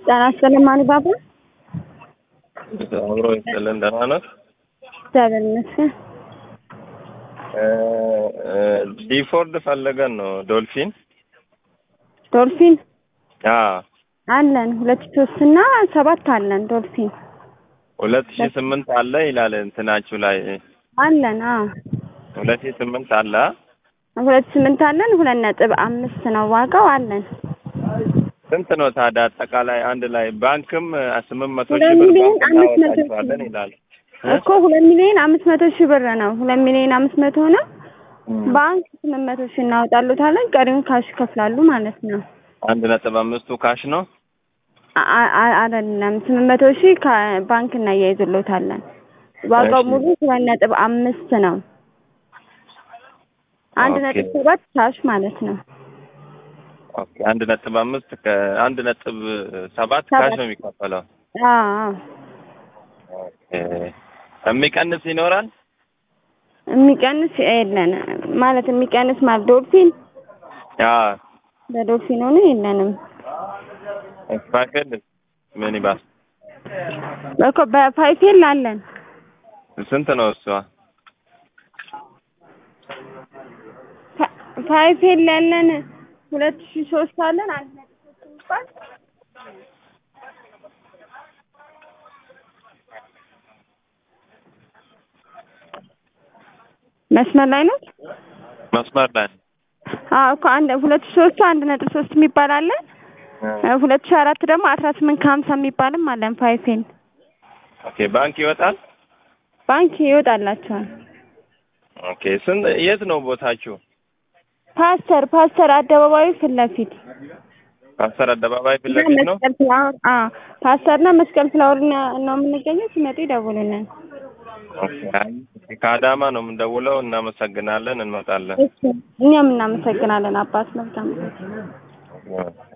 ጤና ይስጥልኝ ማንባባ አብሮ ይስጥልን። ደህና ነህ? እግዚአብሔር ይመስገን። ዲፎርድ ፈልገን ነው። ዶልፊን ዶልፊን አዎ፣ አለን ሁለት ሺህ ሶስት እና ሰባት አለን ዶልፊን ሁለት ሺህ ስምንት አለ ይላል እንትናችሁ ላይ አለን። አዎ ሁለት ሺህ ስምንት አለ። ሁለት ስምንት አለን። ሁለት ነጥብ አምስት ነው ዋጋው አለን። ስንት ነው ታዲያ አጠቃላይ አንድ ላይ ባንክም ስምንት መቶ ሁለት ሺህ ብር ሚሊዮን ባንክ አምስት መቶ ሺህ እናወጣችኋለን ይላል። እኮ ሁለት ሚሊዮን አምስት መቶ ሺህ ብር ነው። ሁለት ሚሊዮን አምስት መቶ ነው። ባንክ ስምንት መቶ ሺህ እናወጣሉታለን። ቀሪውን ካሽ ይከፍላሉ ማለት ነው። አንድ ነጥብ አምስቱ ካሽ ነው። አ- አ- አ- አይደለም ስምንት መቶ ሺህ ከባንክ እናያይዝሎታለን። ዋጋው እሺ። ሙሉ ሁለት ነጥብ አምስት ነው። አንድ ኦኬ። ነጥብ ሰባት ካሽ ማለት ነው። ኦኬ አንድ ነጥብ አምስት ከአንድ ነጥብ ሰባት ሰባት። ካሽ ነው የሚከፈለው። አዎ ኦኬ የሚቀንስ ይኖራል? የሚቀንስ የለን ማለት የሚቀንስ ማለት ዶልፊን አዎ በዶልፊን ሆኖ የለንም ስፓይክል ሚኒባስ እኮ በፋይፌል አለን ስንት ነው እሷ? ፋ- ፋይፌል ያለን ሁለት ሺህ ሶስት አለን አንድ ነጥብ ሶስት የሚባል መስመር ላይ ነው። መስመር ላይ አዎ እኮ አንድ ሁለት ሺህ ሶስቱ አንድ ነጥብ ሶስት የሚባል አለን። ሁለት ሺህ አራት ደግሞ አስራ ስምንት ከሀምሳ የሚባልም አለን ፋይፌል ኦኬ ባንክ ይወጣል። ባንክ ይወጣላቸዋል። ኦኬ ስንት የት ነው ቦታችሁ? ፓስተር ፓስተር አደባባዩ ፊት ለፊት ፓስተር አደባባይ ፊት ለፊት ነው። መስቀል ፍላወር አዎ ፓስተርና መስቀል ፍላወር ነው ነው የምንገኘው። ሲመጡ ይደውሉልን። ኦኬ አይ፣ ከአዳማ ነው የምንደውለው። እናመሰግናለን፣ እንመጣለን። እሺ እኛም እናመሰግናለን። አባት መልካም ኦኬ።